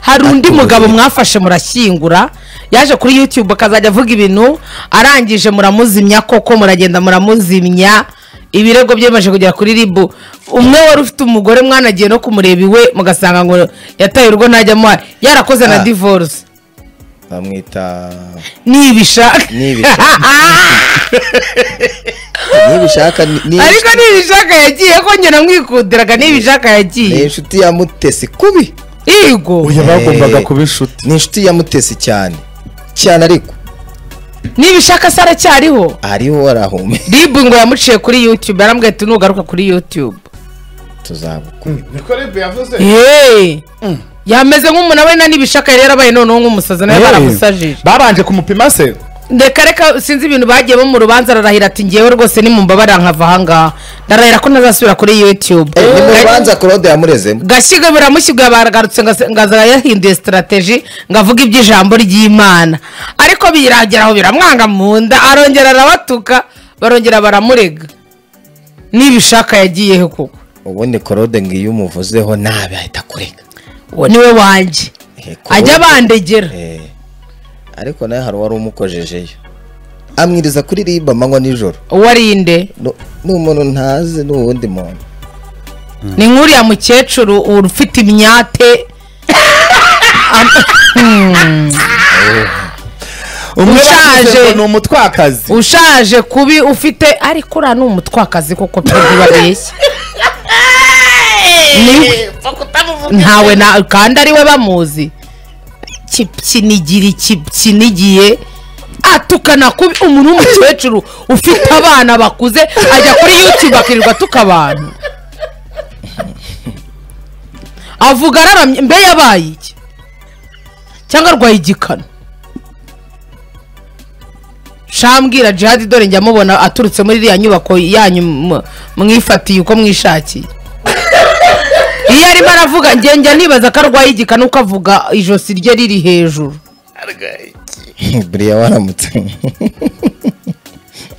hari undi Atuye. mugabo mwafashe murashyingura yaje kuri youtube akazajya avuga ibintu arangije muramuzimya koko muragenda muramuzimya ibirego byemeje kugera kuri ribu umwe wari ufite umugore mwanagiye no kumureba iwe mugasanga ngo yataye urugo ntajya amuha yarakoze na Ah. divorce bamwita nibishaka Nibishaka. nibishaka ni- ni ariko nibishaka yagiye kongera mwikundiraga nibishaka ni yagiye inshuti ya mutesi kubi yego uyu bagombaga Eh. kuba inshuti ni inshuti ya mutesi cyane cyane ariko nibishaka se aracyariho ariho arahumeka ribu ngo yamuciye kuri youtube yarambwiye ati nugaruka kuri youtube tuzabuku niko rebe yavuze Hey! yameze nk'umuntu we na n'ibishaka yari yarabaye noneho nk'umusazi nawe Hey. baramusajije babanje kumupima se reka reka sinzi ibintu bagiye bo mu rubanza ararahira ati ngewe rwose nimumbabara nkava ahangaha ndarahira ko ntazasubira kuri youtube ni mu rubanza claude yamurezemo gashyiga biramushyiguye baragarutse ngase- ngaza yahinduye sitarategi ngo avuge iby'ijambo ry'imana ariko biragera aho biramwanga mu nda arongera arabatuka barongera baramurega n'ibishaka yagiyeho koko ubundi claude ngo iyo umuvuzeho nabi ahita akurega uwo niwe wanjye Eh, Claude- ajya bandegera Eh, ariko nawe hari uwari umukojejeyo amwiriza kuri riba amanywa nijoro uwo ari inde Nu- ni umuntu ntazi ni uwundi muntu ni nk'uriya mukecuru ufite imyate umwe Ushaje. bavuze ngo ni umutwakazi ushaje kubi ufite ariko uriya ni umutwakazi koko pe ntibabeshya Ni- ntawe na kandi ariwe bamuzi kipyinigira ikipyinigiye atukana kubi umuntu w'umukecuru ufite abana bakuze ajya kuri youtube akirirwa atuka abantu avuga araramye mbe yabaye iki cyangwa arwaye igikano shambwira jihadi dore njya mubona aturutse muri iriya nyubako yanyu mu- mwifatiye uko mwishakiye iyo arimo aravuga njye njya nibaza ko arwaye igikanu uko avuga ijosi rye riri hejuru buriya waramutse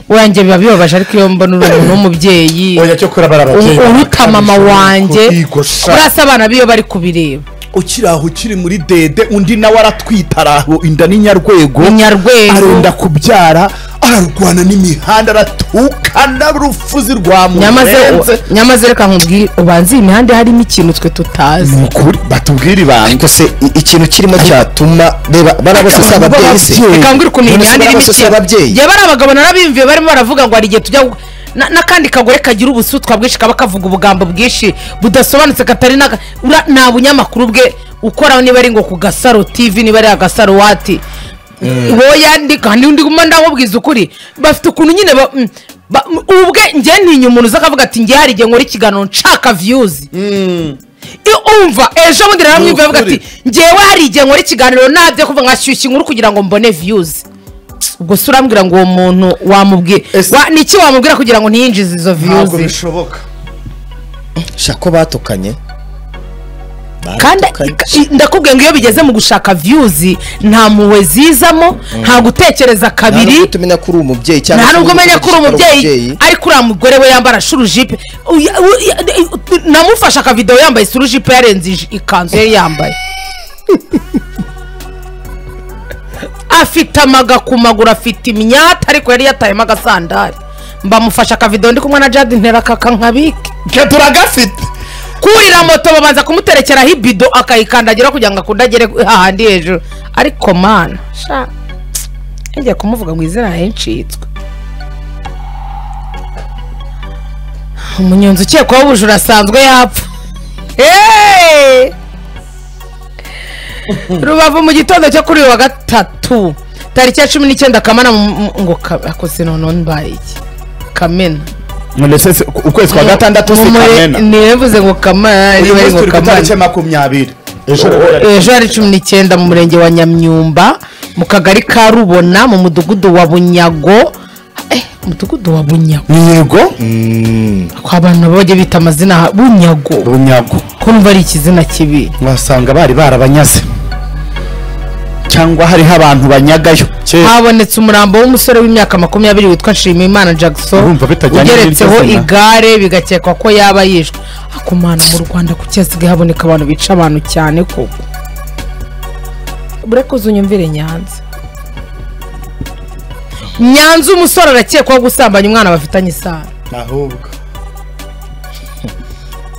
wanjye biba bibabaje ariko iyo mbona uri umuntu w'umubyeyi oya cyo kurabara ababyeyi u- uruta mama wanjye kurasa abana biyo bari kubireba ukiri aho ukiri muri dede undi nawe aratwita araho inda ni nyarwego Ni Nyarwego. arenda kubyara ararwana n'imihanda aratukana rufuzi rwa nyamaze murenze nyamaze reka nkubwire ubanza iyi mihanda harimo ikintu twe ni tutazi ukuri batubwire ibanga ariko se i- ikintu kirimo cyatuma reba bariya bose si ababyeyi se Ababyeyi. reka nkubwire ukuntu iyi None se mihanda irimo bariya bose si ikintu ababyeyi njye bari abagabo narabimviye barimo baravuga ngo hari igihe tujya gu- na- n'akandi kagore kagira ubusutwa bwinshi kaba kavuga ubugambo bwinshi budasobanutse katari n'aka ura- nta bunyamakuru bwe ukora niba ari ngo ku gasaro tv niba ari agasaro wati wowe yandika n'undi guma ndamubwiza ukuri bafite ukuntu nyine ba- mm, ba- mm, ubwe njye ntinya umuntu uza akavuga ati njye hari igihe nkora ikiganiro nshaka viyuzi iyo umva ejo bundi rero mwumva avuga ati ngewe hari igihe nkora ikiganiro nabyo kuva nkashyushya inkuru kugira ngo mbone viyuzi ubwo se urambwira ngo uwo muntu wamubwira Ese- Wa- niki wamubwira kugira ngo ntiyinjize izo ntabwo viyuzi bishoboka shako batukanye kandi i- ndakubwiye ngo iyo bigeze mu gushaka viyuzi nta mpuhwe zizamo nta gutekereza kabiri ntabwo tumenya ko uri umubyeyi cyangwa nta se nubwo umenya ko uri umubyeyi ariko uriya mugore we yambara shurujipe Uya- u- ya- i- namufashe akavidewo yambaye shurujipe yarenze ij- ikanzu yari yambaye afite amaga ku maguru afite imyata ariko yari yatayemo agasandari mbamufashe akavidewo ndi kumwe na jade ntera kakakabike twe turagafite kurira moto babanza kumuterekeraho ibido akayikandagiraho kugira ngo akunde agere hahandi hejuru ariko mana sha ngiye kumuvuga mu izina henshi yitwa umunyonzi ukekwaho ubujura asanzwe yapfa Hey! rubavu mu gitondo cyo kuri uyu wa gatatu tariki ya cumi n'icyenda kamena mu- mu- ngo ka- akoze noneho mbaye iki kamena none se se- ukwezi kwa gatandatu si Mumure- kamena nirevuze ngo kamena uyu niba ari munsi ngo turi ku kamena itariki makumyabiri ejo ejo hari cumi n'icyenda mu murenge wa nyamyumba mu kagari ka rubona mu mudugudu wa bunyago Eh, umudugudu wa bunyago yego ko abantu bajya bita amazina ha- bunyago runyago ko numva ari ikizina kibi wasanga bari barabanyaze cyangwa hariho abantu banyagayo kera habonetse umurambo w'umusore w'imyaka makumyabiri witwa nshimiyimana jackson Urumva bitajyanye ugeretseho n'iryo zina. igare bigakekwa ko yaba yishwe akumana mu rwanda kuki hasigaye haboneka abantu bica abantu cyane koko burekuze unyumvire nyanza nyanza umusore arakekwaho gusambanya umwana bafitanye isano ahubwo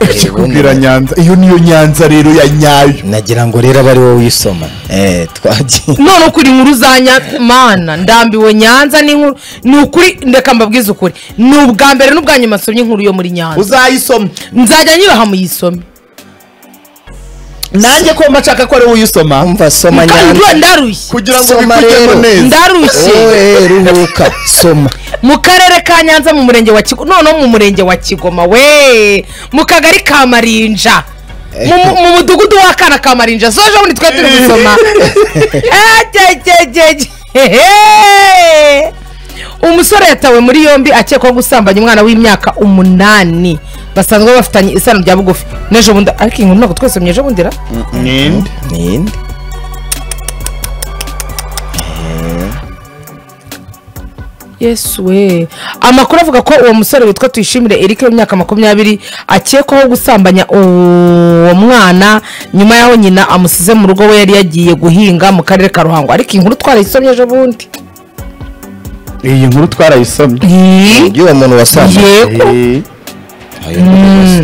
ubundi ikikubwira na- nyanza iyo niyo nyanza rero ya nyayo nagira ngo rero abe ari wowe uyisoma eh twagiye none ukuri inkuru za nyanza mana ndambiwe nyanza ni inkuru ni ukuri ndeka mbabwize ukuri ni ubwa mbere n'ubwa nyuma nsomye inkuru yo muri nyanza uzayisoma nzajya nyiraha muyisome nanjye ko mba nshaka ko ari wowe uyisoma umva soma nyanza kandi ndarushye kugira ngo Soma bikujyemo rero. neza ndarushye wowe ruhuka soma mu karere ka nyanza mu murenge wa kigoma noneho mu murenge wa kigoma we mu kagari ka marinja mu mu- mu mudugudu w'akana ka marinja so ejo bundi twe turi gusoma Ejejejej. Hehe. umusore yatawe muri yombi akekwaho gusambanya umwana w'imyaka umunani basanzwe bafitanye isano rya bugufi n'ejo bundi ariko inkuru ntabwo twese myejo bundira ninde ninde yesu we amakuru avuga ko uwo musore witwa tuyishimire eric w'imyaka makumyabiri akekwaho gusambanya uwo mwana nyuma y'aho nyina amusize mu rugo we yari yagiye guhinga mu karere ka ruhango ariko inkuru twarayisomye ejo bundi iyi nkuru twarayisomye y'uwo muntu wasambanye yego Eh, Ayo ni rwose.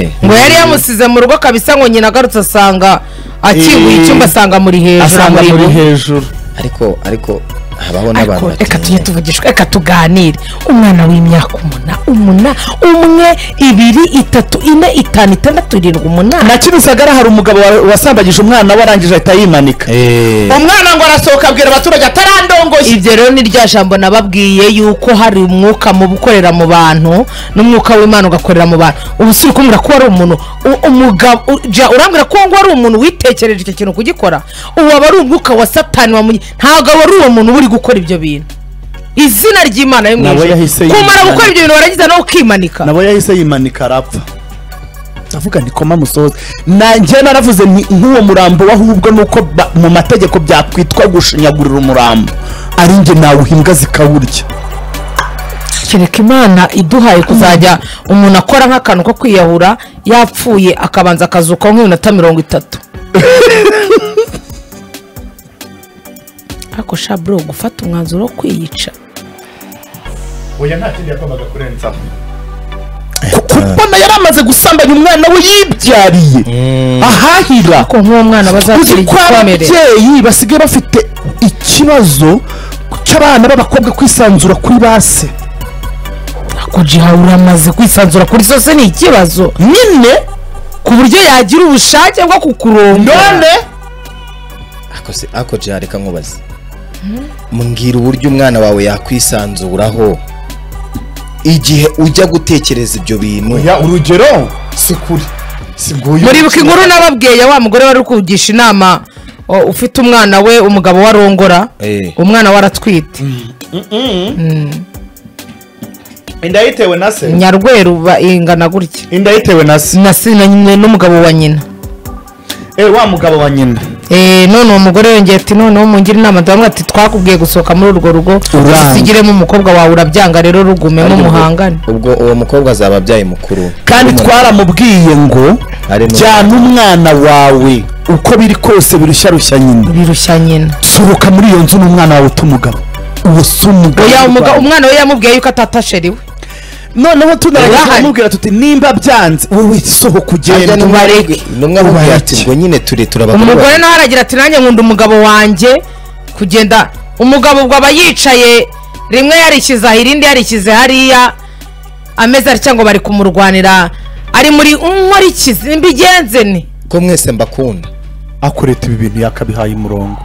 eh ngo yari yamusize mu rugo kabisa ngo nyina agarutse asanga akinguye Eh. icyumba asanga muri hejuru asanga amuri muri iwe. hejuru ariko ariko habaho n'abantu ariko reka tujye batinya tuvugishwa reka tuganire umwana w'imyaka umuna umuna umwe ibiri itatu ine itanu itandatu irindwi umunani na kimisagara hari umugabo wa- wasambagije umwana we arangije ahita yimanika eh umwana ngo arasohoka abwira abaturage atarandongoye ibyo rero ni rya jambo nababwiye yuko hari umwuka mu gukorera mu bantu n'umwuka w'imana ugakorera mu bantu ubu si ukumbwira ko wari umuntu u- umugabo u- ja, urambwira ko ngo wari umuntu witekereje icyo kintu kugikora ubu aba ari umwuka wa satani wamunye ntabwo aba ari uwo muntu uba uri gukora ibyo bintu izina ry'imana yo mu Nawe ijuru. yahise kumara yimanika. gukora ibyo bintu warangiza nawe ukimanika nabo yahise yimanika arapfa ndavuga ndi koma musohoze nanjye naravuze nti nk'uwo murambo wahubwo nuko ba- mu mategeko byakwitwa gushinyagurira umurambo ari njye nawuhimbwa zikawurya kereka imana iduhaye kuzajya umuntu akora nk'akantu ko kwiyahura yapfuye akabanza akazukaho nk'iminota mirongo itatu ariko sha bro gufata umwanzuro wo kwiyica oya nta kindi yagombaga kurenzaho kubona yari amaze gusambanya umwana we yibyariye ahahira ko nk'uwo mwana uzi bazagira ko igikomere ababyeyi basigaye bafite ikibazo cy'abana b'abakobwa kwisanzura kuri base kujiha uramaze kwisanzura kuri zose ni ikibazo nyine ku buryo yagira ubushake bwo kukurongora none ako se ako je reka nkubaze mbwira uburyo umwana wawe yakwisanzuraho igihe ujya gutekereza ibyo bintu ya urugero si kuri si bwuyu muribuka inkuru nababwiye ya wa mugore wari uri kugisha inama o, ufite umwana we umugabo we arongora Eh. umwana we aratwite inda yitewe na se nyarweru ba- ingana gutya inda yitewe na se na si- na nyine n'umugabo wa nyina eh wa mugabo wa nyina Eh, none uwo mugore yongeye ati noneho mungire inama ndabona ati twakubwiye gusohoka muri urwo rugo Uranga. usigiremo umukobwa wawe urabyanga rero rugumemo muhangane ubwo uwo mukobwa azaba abyaye mukuru kandi twaramubwiye ngo Ari mu- jyana umwana wawe uko biri kose birushya rushya nyina birushya nyina sohoka muri iyo nzu n'umwana wawe uta umugabo uwo si umugabo oya umuga- wawe. umwana we yamubwiye yuko atatasheriwe noneho tunagerageza Urahari. kumubwira tuti nimba byanze wowe sohoka Harya ugende n'umwe- bareke. n'umwe amubwira ati Ubareke. ngo nyine ture turabakuru umugore nawe aragira ati nanjye nkunda umugabo wanjye kugenda umugabo ubwo aba yicaye rimwe yarishyize aha irindi yarishyize hariya ameze atya ngo bari kumurwanira ari muri nkorikizi mbigenze ni ko mwese mbakunda akureta ibi bintu yakabihaye umurongo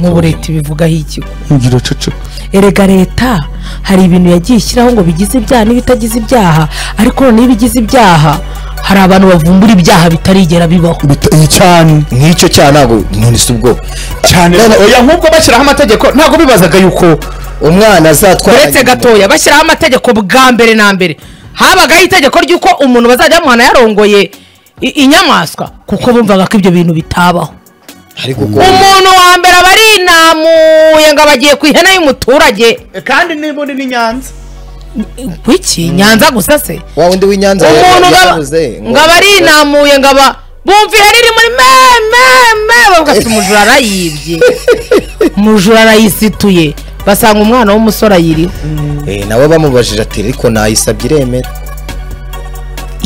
nk'ubu leta ibivugaho ikigo ngira ceceka erega leta hari ibintu yagiye ishyiraho ngo bigize ibyaha n'ibitagize ibyaha ariko noneho ibigize ibyaha hari abantu bavumbura ibyaha bitarigera bibaho cyane nk'icyo cyaha ntabwo none si ubwo cyane None- oya nk'ubwo bashyiraho amategeko ntabwo bibazaga yuko umwana azatwara uretse gatoya bashyiraho amategeko bwa mbere na mbere habagaho itegeko ry'uko umuntu bazajya bamuhana yarongoye i- inyamaswa kuko bumvaga ko ibyo bintu bitabaho ariko ubwo umuntu wa mbere aba arinamuye ngo abagiye ku ihene y'umuturage kandi niba undi ni nyanza wiki nyanza gusa se wa wundi w'inyanza umuntu ngo aba- yabuze ngo- ngo aba arinamuye ngo aba bumvira riri muri me me me bavuga ati umujura arayibye umujura arayisituye basanga umwana w'umusore ayiriho Eh, nawe bamubajije ati ariko nayisabye iremera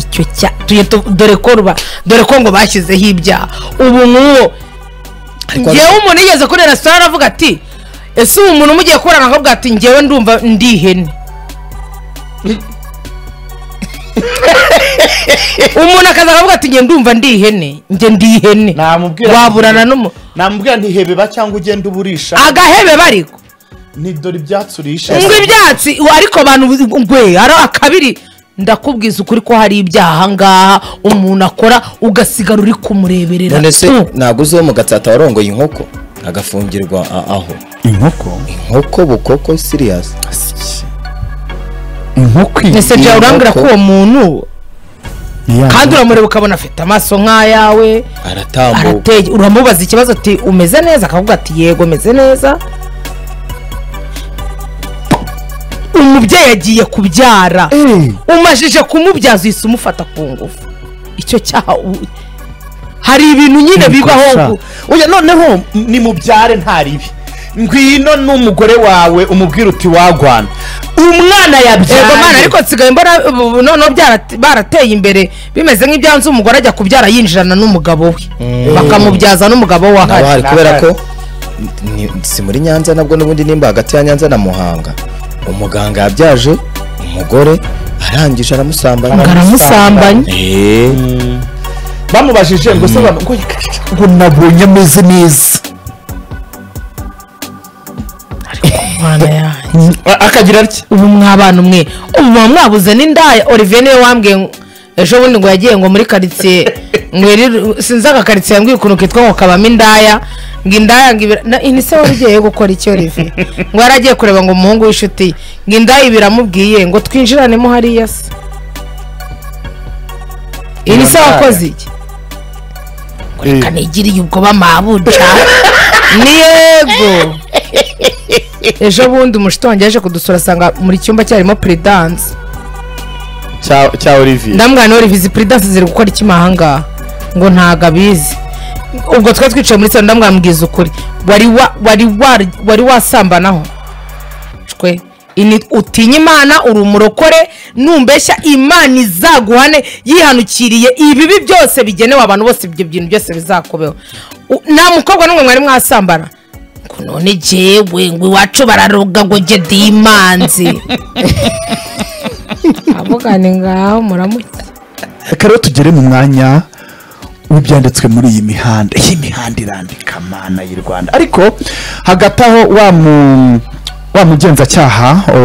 icyo cya tuye tu- dore ko ruba dore ko ngo bashyizeho ibyaha ubu ngubu Ariko- ngewe umuntu yigeze kuri resitora aravuga ati ese ubu muntu mugiye kuburana akavuga ati ngewe ndumva ndi ihene umuntu akaza akavuga ati ngewe ndumva ndi ihene nge ndi ihene Namubwira- waburana n'umuntu namubwira ntihebeba cyangwa ugenda uburisha agahebe bariko ni dore ibyatsi urisha ngo ibyatsi ubu ariko abantu ngwe ari akabiri ndakubwiza ukuri ko hari ibyaha aha ngaha umuntu akora ugasigara uri kumureberera none se tu. ntabwo uziho mu gatsata warongoye inkoko agafungirwa a- aho inkoko inkoko bukoko siriyasi inkoko iyi ese iyi jya urambwira ko nkoko- uwo muntu ni ya kandi uramureba ukabona afite amaso nk'ayawe aratambuka arateye uramubaza ikibazo ati umeze neza akavuga ati yego meze neza umubyeyi agiye kubyara Eh. umajije kumubyaza uhise umufata ku ngufu icyo cyaha u- hari ibintu nyine bibaho ngo- oya noneho ni mubyare nta ribi ngwino n'umugore wawe umubwire uti wagwana umwana yego mwana yabyaye ariko nsigaye mbona ubu noneho byara- barateye imbere bimeze nk'ibyanze umugore ajya kubyara yinjirana n'umugabo we bakamubyaza n'umugabo we nabo ahari hari kubera ko ni- si muri nyanza nabwo n'ubundi nimba hagati ya nyanza na muhanga umuganga yabyaje umugore arangije ngo aramusambanya aramusambanya Eh, bamubajije ngo se bana- ngo ngo nabonye ameze neza mwana yanjye A- akagira atya ubu mwabana umwe ubu muba mwabuze n'indaya olivier niwe wambwiye ngo- ejo bundi ngo yagiye ngo muri karitsiye ngo yari- sinzi aka karitsiye yambwiye ukuntu kitwa ngo kabamo indaya ngo indaya ngo ibira na- ni se wari ugiye gukora iki olivier ngo yari agiye kureba ngo umuhungu w'inshuti ye ngo indaya ibiramubwiye ngo twinjiranemo hariya se iyi ni se Iyo ndaya. wakoze iki reka nigiriye ubwoba mabuja ni yego ejo bundi umushito wanjye yaje kudusura asanga muri cyumba cyarimo puridanse Cya- cya olivier ndamubwira nawe revizi puridanse ziri gukora iki ahangaha ngo ntago abizi ubwo twari twicaye muri salo ndamubwira mubwiza ukuri wari wa- wari wa- wari wasambanaho shwe Ini- utinya imana uri umurokore numbeshya imana izaguhane yihanukiriye ibibi byose bigenewe abantu bose ibyo bintu byose bizakubeho U- nta mukobwa n'umwe mwari mwasambana ngo none jewe ngo iwacu bararoga ngo jye ndi imanzi avugane ngaho muramutse reka rero tugere mu mwanya w'ibyanditswe muri iyi mihanda iyi mihanda irandika mana y'u rwanda ariko hagati aho wa mu wa mugenzacyaha o,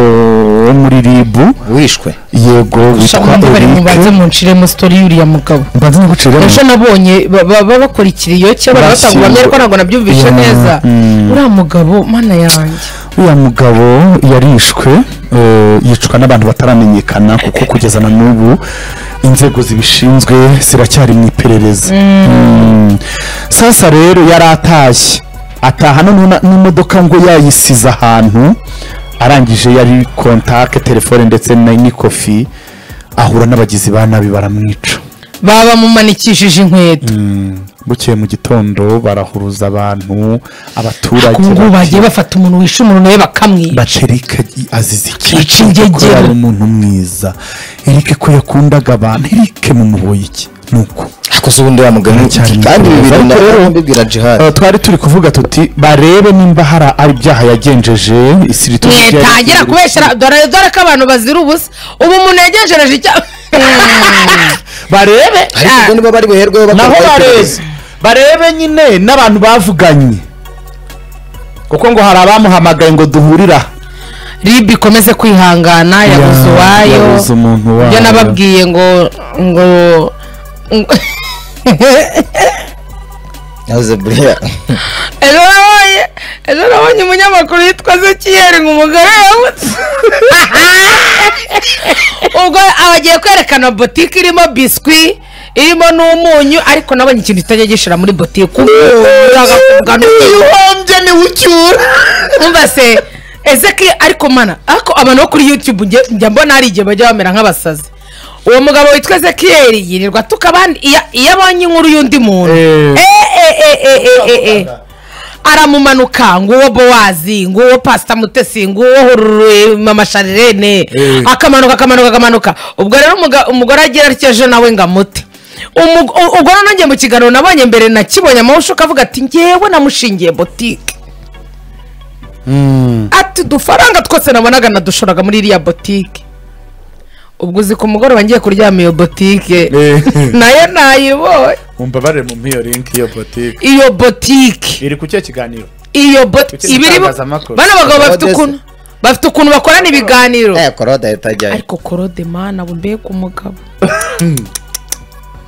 wo muri ribu wishwe yego witwa Shaka bari mubanze erike muncire mu story y'uriya mugabo mbanza nguciremo ejo nabonye ba- ba- ba- bakora ikiriyoke barabatanga Basiwe. ubuhamya ariko ntabwo nabyumvishe Yeah, neza mm. uriya mugabo mana yanjye uriya mugabo yarishwe eh, yicwa n'abantu bataramenyekana kuko kugeza na n'ubu inzego zibishinzwe ziracyari mu iperereza Mm. sasa rero yari atashye ataha noneho na- n'imodoka ngo yayisize ahantu arangije yari kontake telefone ndetse na n'ikofi ahura n'abagizi ba nabi baramwica baba mumanikishije inkweto bukeye mu gitondo barahuruza abantu abaturage ku ngubu bagiye bafata umuntu wishe umuntu nawe bakamwica baca erike azize Yica ikici kuko ingegera. yari umuntu mwiza erike ko yakundaga abantu erike mumuboye iki nuko akoze ubundi wamugana Cyane kandi ibi bintu cyane. nabyo mbibwira jihad Eh, twari turi kuvuga tuti barebe nimba hari ari ibyaha yagenjeje isiri mwetangira kubeshyira dore dore ko abantu bazira ubusa ubu umuntu yegejereje icyaha barebe ariko ubwo nibo bari buherweho naho bareze barebe nyine n'abantu bavuganye kuko ngo hari abamuhamagaye ngo duhurira ribi ikomeze kwihangana yabuze uwayo yabuze umuntu wayo ibyo nababwiye ngo ngo ngo- naze buriya ejo nabonye ejo nabonye umunyamakuru yitwa zekiyeri ngo umugore yabutse ubwo abagiye kwerekana botike irimo biswi irimo n'umunyu ariko nabonye ikintu kitajya gishira muri botike uhombye niwe ucyura umva se ezeki ariko mana ariko abantu bo kuri youtube njya- njya mbona hari igihe bajya bamera nk'abasazi uwo mugabo witwa ezekiyeri yirirwa tukabandi iyo iyo abonye inkuru y'undi muntu Eh. eh eh eh eh eh eh aramumanuka nguwo bowazi nguwo pasita mutesi nguwo hururu mama sharirene Eh. akamanuka akamanuka akamanuka ubwo rero umuga- umugore agira atyo ejo nawe ngo amute Umu- u- ubwo noneho njye mu kiganiro nabonye mbere nakibonye amawusho akavuga ati ngewe namushingiye botike ati udufaranga twose nabonaga nadushoraga muri iriya botike ubwo uzi ku mugoroba ngiye kuryama iyo botike Eh. nayo nayibonye mumbabare mu mpiyo linki yo botike iyo botike iri ku cyo kiganiro iyo botike Kuki ibiriho itangazamakuru? bano bagabo bafite Odessa. ukuntu bafite ukuntu bakorana ibiganiro Eh, korode itajyayo ariko korode mana we mbega umugabo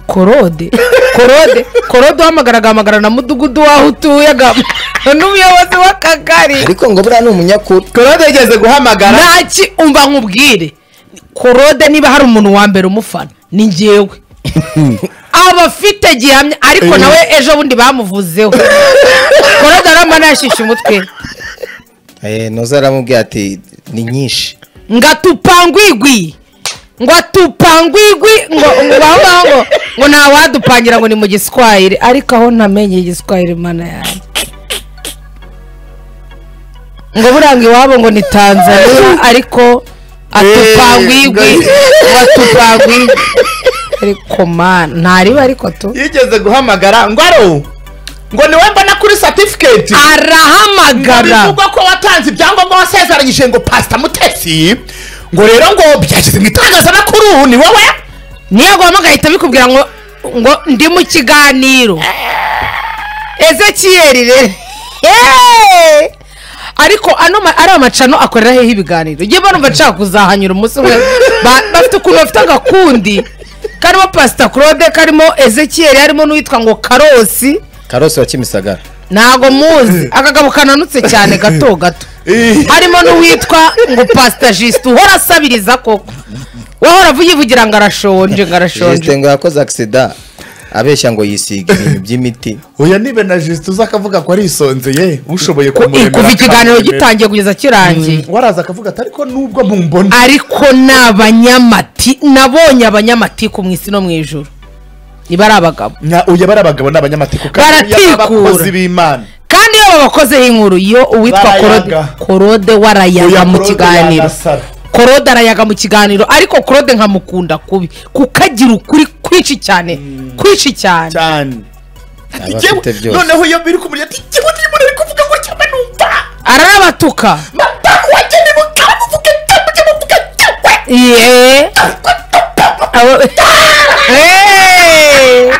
korode korode korode uhamagara agahamagara na mudugudu waho utuye agahamagara n'umuyobozi w'akagari ariko ngo buriya ni umunyakuru korode yigeze guhamagara ntaki umva nkubwire korode niba hari umuntu wa mbere umufana ni ngewe aba afite gihamya ariko nawe ejo bundi bamuvuzeho korode aramana yashyushye umutwe Eh, noza aramubwira ati ni nyinshi ngatupangwigwi ngo atupangwigwi ngo ngo bavuga ngo ngo ntawadupangira ngo ni mu giswahili ariko aho ntamenye igiswahili mana yanjye ngo buranga iwabo ngo ni tanzania ariko atupangwigwi ngo atupangwigwi ariko mana ntariba ariko tu yigeze guhamagara ngo aro ngo niwe mbona kuri certificate arahamagara bivugwa ko watanze ibyangombwa wasezeranyije ngo pasita mutesi ngo rero ngo byageze mu itangazamakuru ni wowe niyo agomba agahita bikubwira ngo ngo ndi mu kiganiro ezekiyeri rero Yeee! ariko ano ma- ari amacano akorera hehe ibiganiro njye mbona umva nshaka kuzahanyura umunsi umwe Ba- bafite ukuntu bafite agakundi karimo pasita claude karimo ezekiyeri harimo n'uwitwa ngo karosi karosi wa kimisagara ntago muzi akagabo kananutse cyane gato gato harimo n'uwitwa ngo pasita jisite uhora asabiriza koko wahora yivugira ngo arashonje ngo arashonje jeste ngo yakoze agisida abeshya ngo yisiga ibintu by'imiti oya nibe na jisite uza akavuga ko arisonzeye ushoboye Ku- kumuremera kuva ikiganiro akamuremera. gitangiye kugeza kirangiye waraza akavuga ati ariko nubwo mumbona ariko ni abanyamati nabonye abanyamatiku mu isi no mu ijoro niba ari abagabo Nya- oya bari abagabo ni abanyamatiku kandi Baratikura. yaba abakozi b'imana kandi iyo babakozeho inkuru iyo uwitwa korode Barayaga. korode warayaga Oya, mu Claude kiganiro yanasara. korode arayaga mu kiganiro ariko korode nkamukunda kubi kuko agira ukuri kwinshi cyane kwinshi cyane cyane aba afite byose noneho iyo biri kumurya ati jyewe ndimo ari kuvuga ngo cyane numva ararabatuka mataku wagene mukara muvuge cyane mujye muvuga cyane ye Abo- Eh.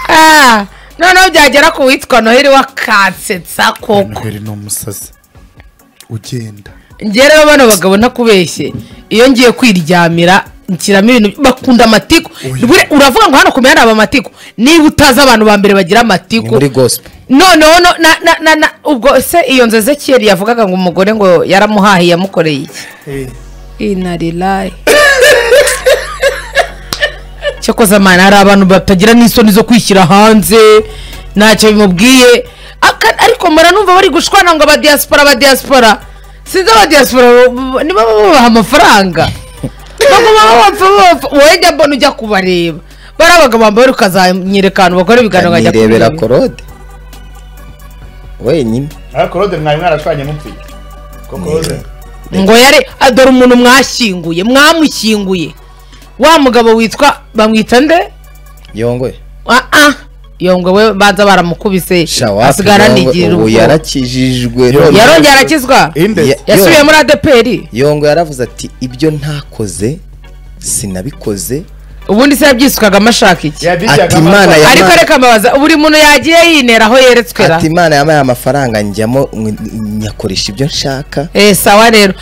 Ah, noneho byagera ku witwa noheli wakansetsa koko noheli ni umusazi ugenda njye rero bano bagabo ntakubeshye iyo ngiye kwiryamira nshyiramo ibintu bakunda amatiku Bure- uravuga ngo hano ku mihanda haba amatiku niba utazi abantu ba mbere bagira ni amatiku muri gospel noneho no- na- na- na- na- ubwo se iyo nzu ezekiyeli yavugaga ngo umugore ngo yaramuhahiye yamukoreye iki inarilayi cyakoze amana hari abantu batagira n'isoni zo kwishyira hanze ntacyo bimubwiye Aka- ariko mura numva bari gushwana ngo abadiyasipora abadiyasipora sinzi abadiyasipora niba babaha amafaranga wajya mbona ujya kubareba bari abagabo bambaye ukazanyereka ahantu bakora ibiganiro bajya nirebera kubireba. korode wenyine ariko rode mwari mwarashwanye mupfuye koko rode ngo yare ah, dore umuntu mwashyinguye mwamushyinguye wa mugabo witwa bamwita nde yongoye aa yongowe banza baramukubise shawapi asigara Yongwe, anigira ubu ubwoba yarakijijwe Yo- none- yarongeye arakizwa inde Ya- yasubiye yo- muri adeperi yongo yaravuze ati ibyo ntakoze sinabikoze ubundi se yabyisukaga amashaka iki yabijyaga Ati Imana amata. ya- ariko Imana- reka mbabaza buri muntu yagiye yinera aho yeretswera ati imana yampaye amafaranga njyamo nyakoresha ibyo nshaka Eh, sawa rero